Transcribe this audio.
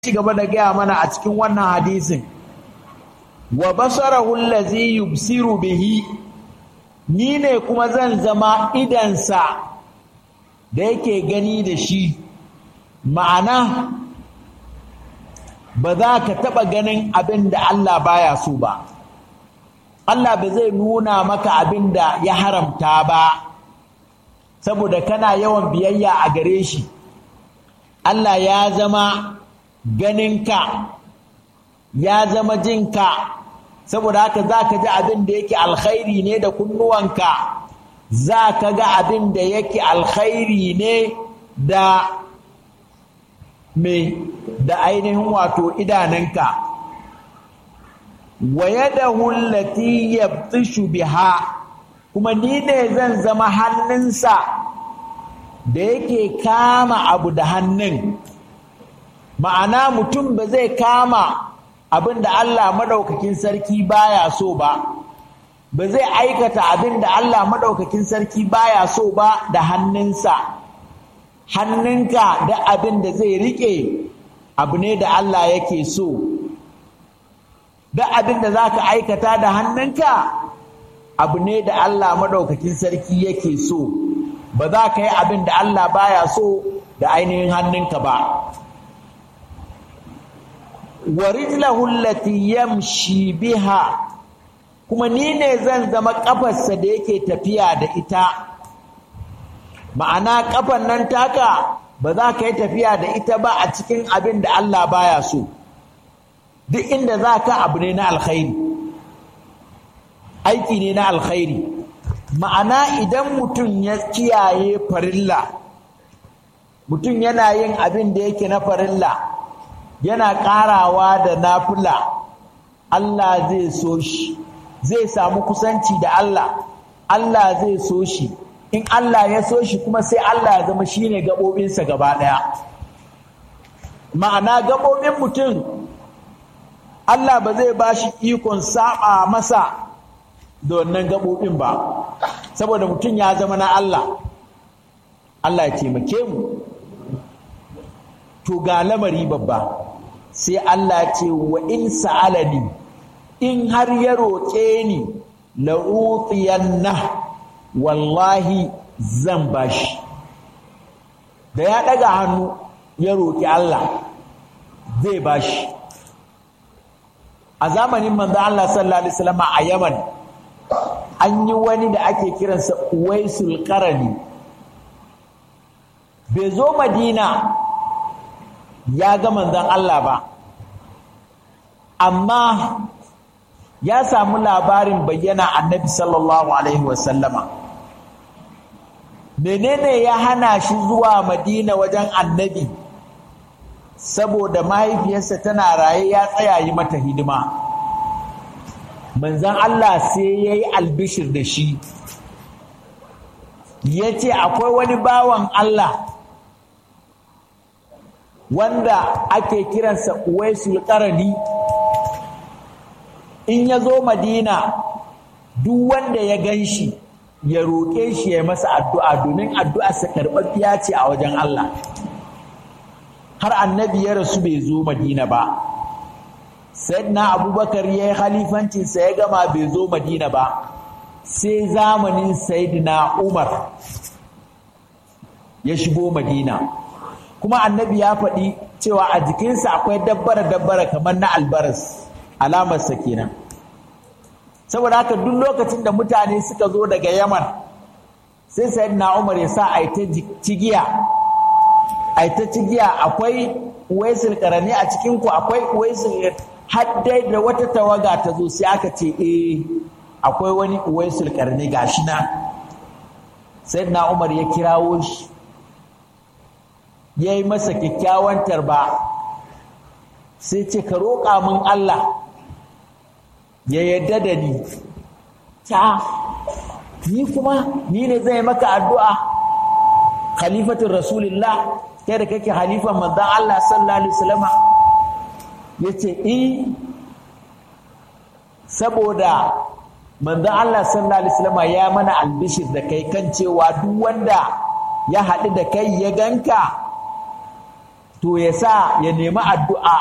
ci gaba da gaya mana a cikin wannan hadisin wa basarahu allazi yubsiru bihi ni ne kuma zan zama idansa da yake gani da shi ma'ana ba za ka taɓa ganin abin da Allah baya so ba Allah ba zai nuna maka abin da ya haramta ba saboda kana yawan biyayya a gare shi Allah ya zama ganinka ya zama jinka saboda haka za ka ji abin da yake alkhairi ne da kunnuwanka za ka ga abin da yake alkhairi ne da mai da ainihin wato idanunka wa yadahu allati yabtishu biha kuma ni ne zan zama hannunsa da yake kama abu da hannun ma'ana mutum ba zai kama abin da Allah maɗaukakin sarki baya so ba ba zai aikata abin da Allah maɗaukakin sarki baya so ba da hannunsa hannunka da abin da zai riƙe abu ne da Allah yake so da abin da za ka aikata da hannunka abu ne da Allah maɗaukakin sarki yake so ba za ka yi abin da Allah baya so da ainihin hannunka ba wa rijlahu allati yamshi biha kuma ni ne zan zama kafarsa da yake tafiya da ita ma'ana kafan nan taka ba za ka yi tafiya da ita ba a cikin abin da Allah baya so duk inda za ka abu ne na alkhairi aiki ne na alkhairi ma'ana idan mutum ya kiyaye farilla mutum yana yin abin da yake na farilla yana ƙarawa da nafila Allah zai so shi zai samu kusanci da Allah Allah zai so shi in Allah ya so shi kuma sai Allah ya zama shine gaɓoɓinsa gaba ɗaya ma'ana gaɓoɓin mutum Allah ba zai ba shi ikon saba masa da wannan gaɓoɓin ba saboda mutum ya zama na Allah Allah ya taimake mu to ga lamari babba sai Allah ce wa in sa'alani in har ya roƙe ni la'utiyanna wallahi zan bashi da ya ɗaga hannu ya roƙi Allah zai bashi a zamanin manzo Allah sallallahu alaihi wasallam a Yaman an yi wani da ake kiransa Uwaisul Qarani bai zo Madina ya ga manzon Allah ba amma ya samu labarin bayyana annabi sallallahu alaihi wasallama menene ya hana shi zuwa madina wajen annabi saboda mahaifiyarsa tana raye ya tsaya yi mata hidima manzon Allah sai ya yi albishir da shi ya ce akwai wani bawan Allah wanda ake kiransa uwaisul qarani in ya zo madina duk wanda ya gan shi ya roƙe shi ya masa addu'a domin addu'arsa karɓaɓɓiya ce a wajen Allah har annabi ya rasu bai zo madina ba sayyidina abubakar ya yi halifancinsa ya gama bai zo madina ba sai zamanin sayyidina umar ya shigo madina kuma annabi ya faɗi cewa a jikinsa akwai dabbara-dabbara kamar na albaras alamarsa kenan saboda haka duk lokacin da mutane suka zo daga yaman sai sayyidina umar ya sa a ta cigiya a ta cigiya akwai waisul karani a cikinku akwai waisul haddai da wata tawaga ta zo sai aka ce eh akwai wani waisul karani gashi na sayyidina umar ya kirawo shi ya yi masa kyakkyawan tarba sai ce ka roƙa min Allah ya yadda da ni ta ni kuma ni ne zai maka addu'a khalifatun rasulullah kai da kake halifan manzan Allah sallallahu alaihi wasallama ya ce i saboda manzan Allah sallallahu alaihi wasallama ya mana albishir da kai kan cewa duk wanda ya haɗu da kai ya ganka to ya sa ya nemi addu'a